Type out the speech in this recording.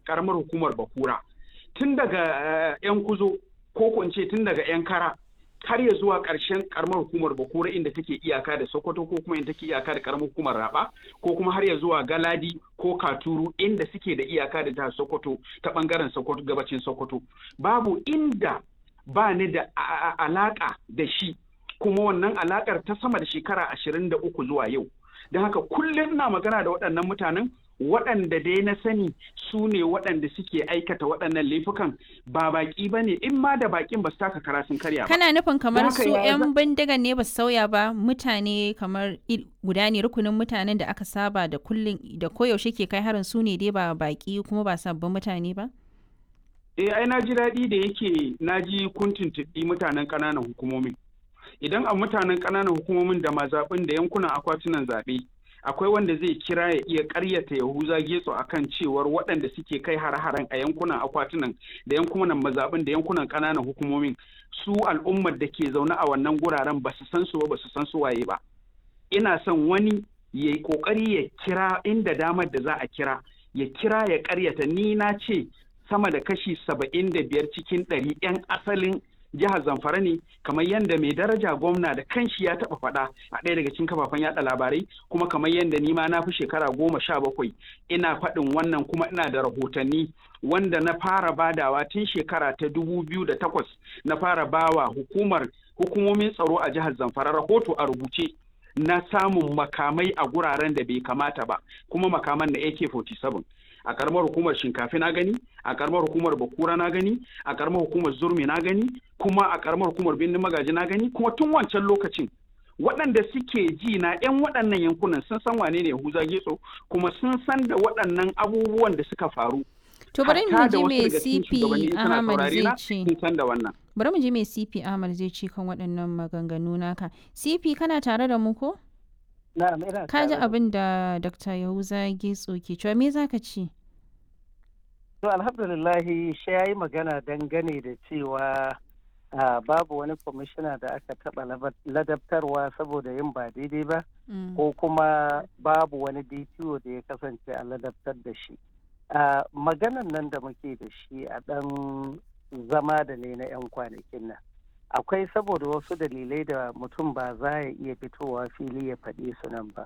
karamar hukumar bakura tun daga yan kuzo ko ko ce tun daga yan kara har ya zuwa ƙarshen karamar hukumar bakura inda take iyaka da sokoto ko kuma inda take iyaka da karamar hukumar raba ko kuma har ya zuwa galadi ko katuru inda suke da iyaka da jihar sokoto ta bangaren sokoto gabacin sokoto babu inda ba ni da alaka da shi kuma wannan alakar ta sama da shekara ashirin da uku zuwa yau don haka kullum ina magana da waɗannan mutanen waɗanda dai na sani su ne waɗanda suke aikata waɗannan laifukan ba baƙi ba ne in ma da baƙin ba su taka kara sun karya ba. Kana nufin kamar su 'yan bindigan ne ba su sauya ba mutane kamar guda ne rukunin mutanen da aka saba da kullum da koyaushe ke kai harin su ne dai ba baƙi kuma ba sabbin mutane ba? Eh ai na ji daɗi da yake na ji kun tuntuɓi mutanen ƙananan hukumomi. Idan a mutanen ƙananan hukumomin da mazaɓin da yankunan akwatunan zaɓe akwai wanda zai kira ya iya karyata yahuza getso akan cewar waɗanda suke kai har-haren a yankunan akwatunan da yankunan mazaɓin da yankunan ƙananan hukumomin su al'ummar da ke zaune a wannan guraren ba su san su ba su san su waye ba ina son wani ya yi ƙoƙari ya kira inda damar da za a kira ya kira ya karyata ni na ce sama da kashi saba'in da biyar cikin ɗari 'yan asalin jihar zamfara ne kamar yadda mai daraja gwamna da kanshi ya taba faɗa a ɗaya daga cikin kafafen yaɗa labarai kuma kamar yadda ni ma na fi shekara goma sha bakwai ina faɗin wannan kuma ina da rahotanni wanda na fara badawa tun shekara ta dubu biyu da takwas na fara bawa hukumar hukumomin tsaro a jihar zamfara rahoto a rubuce na samun makamai a guraren da bai kamata ba kuma makaman na AK-47 a karamar hukumar shinkafi na gani a karamar hukumar bakura na gani a karamar hukumar zurmi na gani kuma a karamar hukumar birnin magaji na gani kuma tun wancan lokacin waɗanda suke ji na 'yan waɗannan yankunan sun san wane ne Yahuza Getso kuma sun san da waɗannan abubuwan da suka faru. To bari mu ji me CP Ahmad zai ce. Sun san da wannan. Bari mu ji me CP Ahmad zai ce kan waɗannan maganganu naka. CP kana tare da mu ko? Na'am ina Ka ji abin da Dr. Yahuza Getso ke cewa me zaka ce? To alhamdulillahi shi ya yi magana dangane da cewa babu wani kwamishina da aka taɓa ladabtarwa saboda yin ba daidai ba ko kuma babu wani DPO da ya kasance a ladabtar da shi. Maganan nan da muke da shi a ɗan zama da ne na 'yan kwanakin nan. Akwai saboda wasu dalilai da mutum ba za ya iya fitowa fili ya faɗi su nan ba.